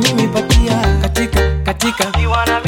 mimi patia katika katika kiwa na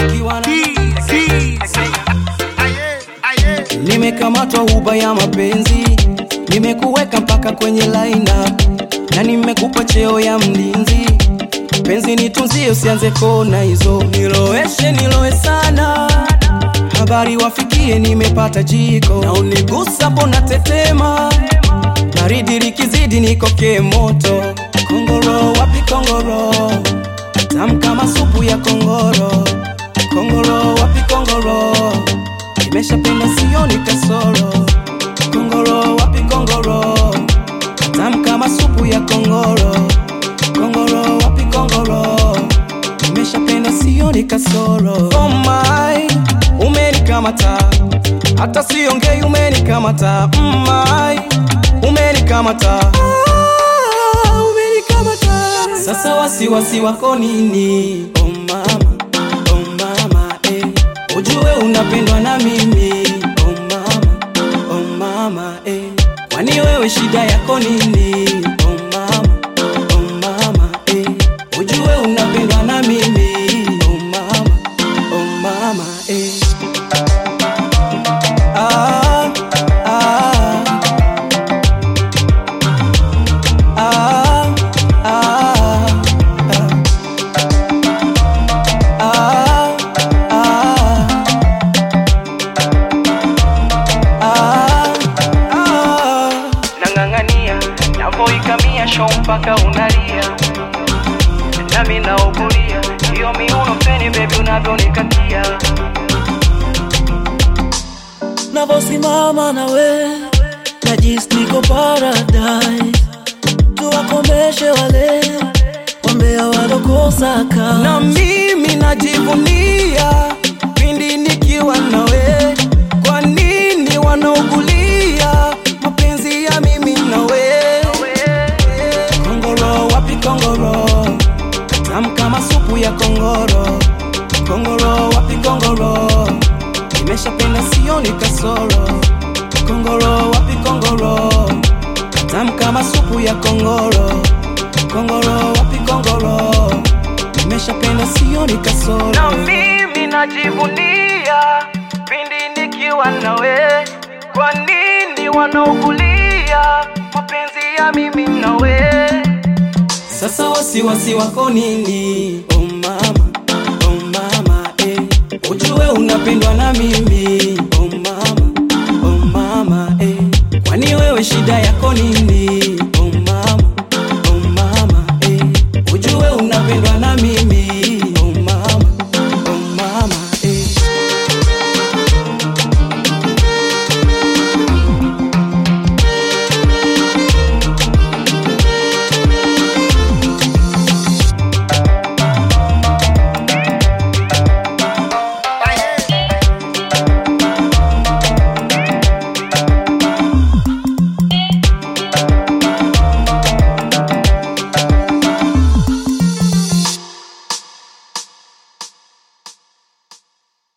nimekamatwa huba ya mapenzi nimekuweka mpaka kwenye laina na nimekupa cheo ya mlinzi penzi nitunzie usianze kona hizo niloeshe niloe sana habari wafikie nimepata jiko na unigusa mbona tetema baridi likizidi nikoke moto kongoro wapi kongoro tamu kama supu ya kongoro kongoro wapi kongoro nimeshapenda sioni kasoro kongoro wapi kongoro tamu kama supu ya kongoro kongoro wapi kongoro nimeshapenda sioni kasoro oh my umenikamata hata siongei umenikamata mm my umenikamata ah, umenikamata sasa wasiwasi wako nini oh mama oh mama eh. ujue unapendwa na mimi oh mama oh mama eh. kwani wewe shida yako nini oh mama oh mama eh. ujue unapendwa na mimi oh mama oh mama eh. ah, ah. Ah, ah, ah. Ah, ah. Ah, nang'ang'ania navoikamia show mpaka unalia nami naugulia hiyo miuno feni bebi unavyonikatia navosimama nawe najisi niko paradise tuwakomeshe wale wambea walokosa na ka mimi najivunia pindi nikiwa nawe kwa nini wanaugulia mapenzi ya mimi nawe kongoro wapi kongoro tamu kama supu ya kongoro kongoro wapi kongoro nimeshapenda sioni kasoro kongoro wapi kongoro tamu kama supu ya kongoro kongoro wapi kongoro nimeshapenda sioni kasoro na mimi najivunia pindi nikiwa nawe kwa nini wanaugulia mapenzi ya mimi nawe sasa wasiwasi wako nini oh mama oh mama eh. ujue unapendwa na mimi